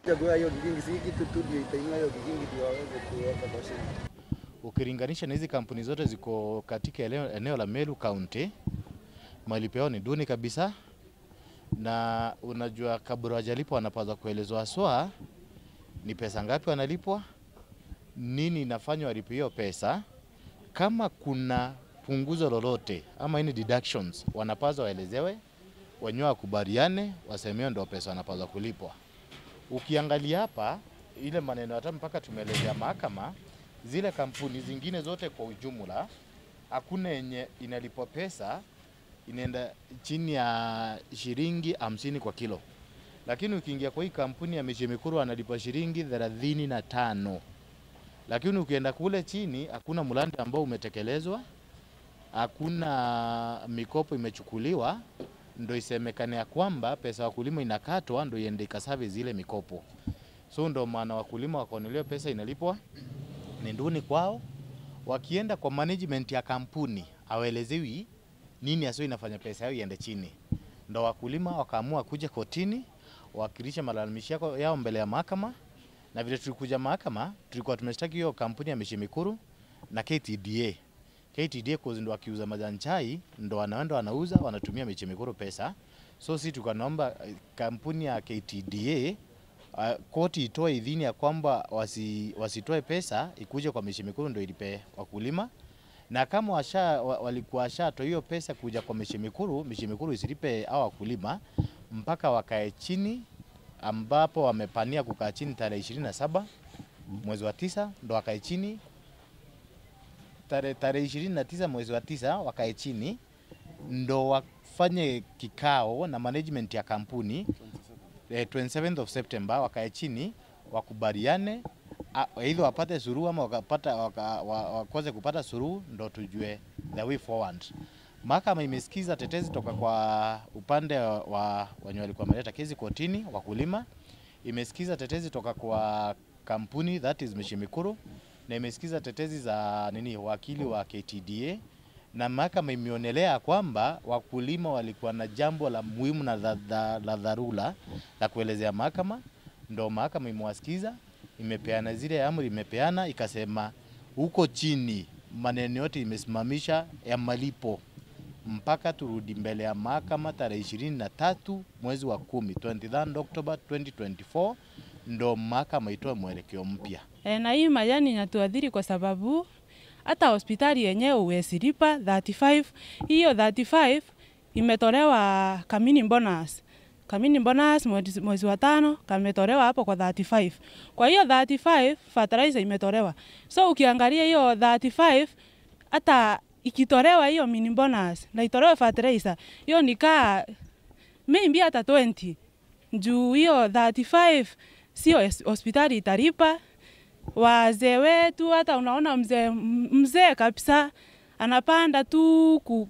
Chagua hiyo kigingi, si kitu tu ndio itainua hiyo kigingi ndio waweze kuweka kwa shimo. Ukilinganisha na hizi kampuni zote ziko katika eneo, eneo la Meru County, malipo yao ni duni kabisa, na unajua kabla hawajalipwa wanapaswa kuelezwa haswa ni pesa ngapi wanalipwa, nini inafanywa walipe hiyo pesa, kama kuna punguzo lolote ama any deductions wanapaswa waelezewe, wenyewe wakubaliane, wasemewe ndio pesa wanapaswa kulipwa. Ukiangalia hapa ile maneno hata mpaka tumeelezea mahakama, zile kampuni zingine zote kwa ujumla, hakuna yenye inalipwa pesa inaenda chini ya shilingi hamsini kwa kilo, lakini ukiingia kwa hii kampuni ya Miche Mikuru analipa shilingi thelathini na tano lakini ukienda kule chini hakuna mradi ambao umetekelezwa, hakuna mikopo imechukuliwa, ndo isemekane ya kwamba pesa ya wakulima inakatwa ndo iende ikasave zile mikopo. So ndo maana wakulima wakaonelewa pesa inalipwa ni nduni kwao. Wakienda kwa management ya kampuni hawaelezewi nini hasa inafanya pesa yao iende chini, ndo wakulima wakaamua kuja kotini wawakilishe malalamishi yako- yao mbele ya mahakama na vile tulikuja mahakama tulikuwa tumeshtaki hiyo kampuni ya Miche Mikuru na KTDA. KTDA cause ndo wakiuza majani chai ndo wanaenda wanauza wanatumia Miche Mikuru pesa. So si tukanaomba eh, kampuni ya KTDA uh, koti itoe idhini ya kwamba wasi, wasitoe pesa ikuje kwa Miche Mikuru ndo ilipe wakulima na kama washa, wa- walikuwa washatoa hiyo pesa kuja kwa Miche Mikuru, Miche Mikuru isilipe hao wakulima mpaka wakae chini ambapo wamepania kukaa chini tarehe ishirini na saba mwezi wa tisa ndo wakae chini tarehe tarehe ishirini na tisa mwezi wa tisa wakae chini ndo wafanye kikao na management ya kampuni eh, 27th of September wakae chini wakubaliane a- either wapate suruhu ama wakapata waka, wa- wakose kupata suruhu ndo tujue the way forward. Mahakama imesikiza tetezi toka kwa upande wa wenye walikuwa wameleta kesi kotini, wakulima. Imesikiza tetezi toka kwa kampuni that is Miche Mikuru na imesikiza tetezi za nini wakili wa KTDA na mahakama imeonelea kwamba wakulima walikuwa na jambo la muhimu na la, la, la dharura la kuelezea mahakama, ndo mahakama imewasikiza, imepeana zile amri, imepeana ikasema huko chini maneno yote imesimamisha ya malipo mpaka turudi mbele ya mahakama tarehe ishirini na tatu mwezi wa kumi 23 October 2024 ndo mahakama itoe mwelekeo mpya. E, na hii majani inatuadhiri kwa sababu hata hospitali yenyewe huwezi lipa 35. Hiyo 35 imetolewa kamini bonus. Kamini bonus mwezi, mwezi wa tano kametolewa hapo kwa 35. Kwa hiyo 35 fertilizer imetolewa. So ukiangalia hiyo 35 hata ikitolewa hiyo mini bonus na itolewe fertilizer, hiyo nikaa maybe hata 20 juu hiyo 35 sio es- hospitali italipa wazee wetu. Hata unaona mzee mzee kabisa anapanda tu ku,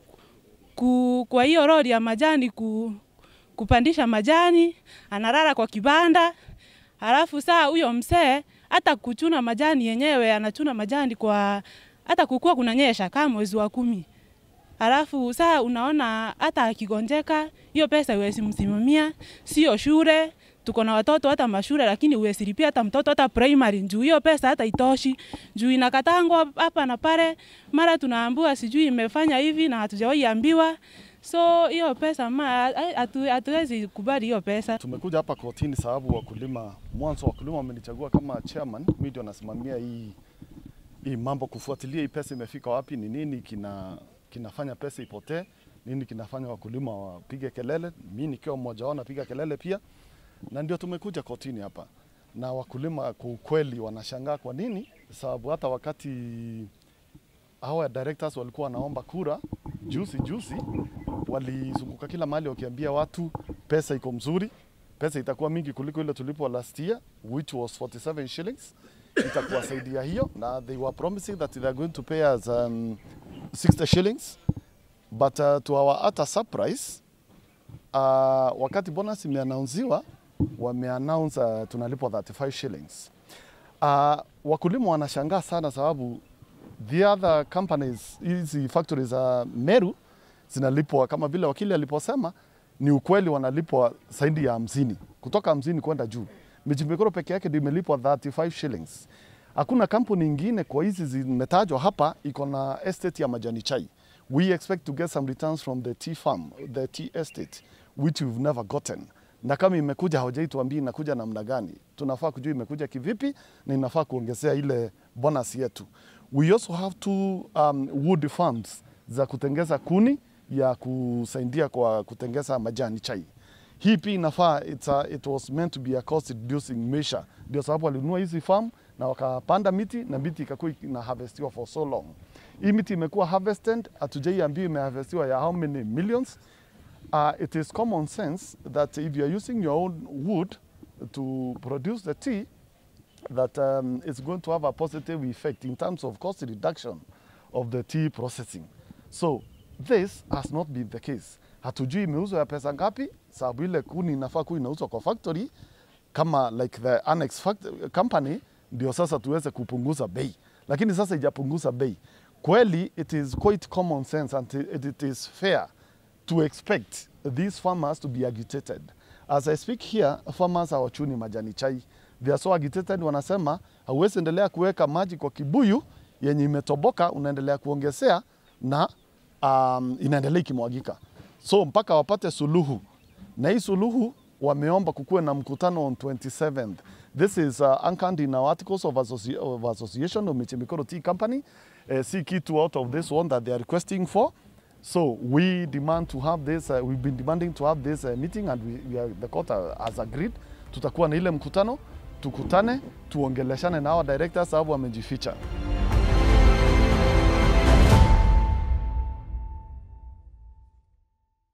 ku, kwa hiyo lori ya majani ku, kupandisha majani, analala kwa kibanda, halafu saa huyo mzee hata kuchuna majani yenyewe anachuna majani kwa hata kukua kunanyesha kama mwezi wa kumi Alafu saa unaona hata akigonjeka hiyo pesa huwezi msimamia, sio shule. Tuko na watoto hata mashule, lakini huwezi lipia hata mtoto hata primary, juu hiyo pesa hata itoshi, juu inakatangwa hapa na pale, mara tunaambiwa sijui imefanya hivi na hatujawahi ambiwa. So hiyo pesa ma hatu- hatuwezi kubali hiyo pesa. Tumekuja hapa kotini sababu wakulima, mwanzo wakulima wamenichagua kama chairman, mimi ndio nasimamia hii hii mambo, kufuatilia hii pesa imefika wapi, ni nini kina kinafanya pesa ipotee, nini kinafanya wakulima wapige kelele. Mimi nikiwa mmoja wao napiga kelele pia, na ndio tumekuja kotini hapa, na wakulima kwa ukweli wanashangaa kwa nini, sababu hata wakati hawa directors walikuwa wanaomba kura juzi juzi, walizunguka kila mahali wakiambia watu pesa iko mzuri, pesa itakuwa mingi kuliko ile tulipo last year which was 47 shillings itakuwa saidia hiyo, na they were promising that they are going to pay us um, 60 shillings but uh, to our utter surprise uh, wakati bonus imeanaunziwa wameannounce uh, tunalipwa 35 shillings. Uh, wakulima wanashangaa sana sababu the other companies hizi factories za Meru zinalipwa kama vile wakili aliposema, ni ukweli wanalipwa zaidi ya hamsini kutoka hamsini kwenda juu, Michimbikoro peke yake ndio imelipwa 35 shillings. Hakuna kampuni ingine kwa hizi zimetajwa hapa iko na estate ya majani chai. We expect to get some returns from the tea farm, the tea estate which we've never gotten. Na kama imekuja hawajai tuambia inakuja namna gani. Tunafaa kujua imekuja kivipi na inafaa kuongezea ile bonus yetu. We also have two um, wood farms za kutengeza kuni ya kusaidia kwa kutengeza majani chai. Hii pia inafaa it's a, it was meant to be a cost reducing measure. Ndio sababu walinunua hizi farm na wakapanda miti na miti ikakuwa ina harvestiwa for so long. Hii miti imekuwa harvested, hatujaiambiwa imeharvestiwa ya how many millions. Uh, it is common sense that if you are using your own wood to produce the tea, that um, it's going to have a positive effect in terms of cost reduction of the tea processing. So this has not been the case. Hatujui imeuzwa ya pesa ngapi, sababu ile kuni inafaa kuwa inauzwa kwa factory kama like the annex fact company, ndio sasa tuweze kupunguza bei, lakini sasa ijapunguza bei. Kweli it is quite common sense and it, it is fair to expect these farmers to be agitated. As I speak here, farmers hawachuni majani chai. They are so agitated, wanasema hauwezi endelea kuweka maji kwa kibuyu yenye imetoboka, unaendelea kuongezea na um, inaendelea ikimwagika. So mpaka wapate suluhu, na hii suluhu wameomba kukuwe na mkutano on 27th. This is uh, anchored in our articles of, associ of association of Michimikoro Tea Company. Uh, see kitu out of this one that they are requesting for. So we demand to have this, uh, we've been demanding to have this uh, meeting and we, we are, the court uh, has agreed. Tutakuwa na ile mkutano, tukutane, tuongeleshane na hawa directors sababu wamejificha.